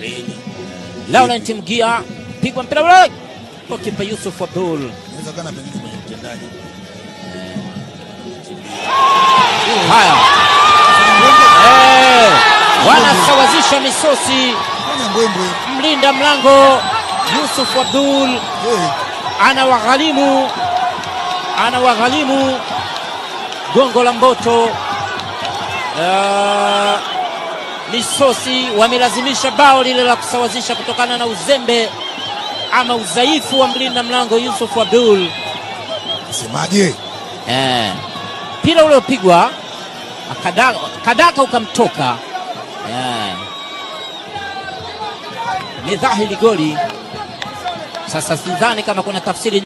Kweli. Laurent Mgia pigwa mpira ule kwa kipa Yusuf Abdul. Inaweza kana pengine kwenye mtendaji. Haya, eh, wanasawazisha misosi. Fanya mbwembwe. Mlinda mlango Yusuf Abdul Eh, anawaghalimu anawaghalimu gongo la Mboto. Uh, misosi wamelazimisha bao lile la kusawazisha kutokana na uzembe ama udhaifu wa mlinda mlango Yusuf Abdul. Semaje? Eh, mpira ule upigwa akada- kadaka ukamtoka. Eh, ni dhahiri goli. Sasa sidhani kama kuna tafsiri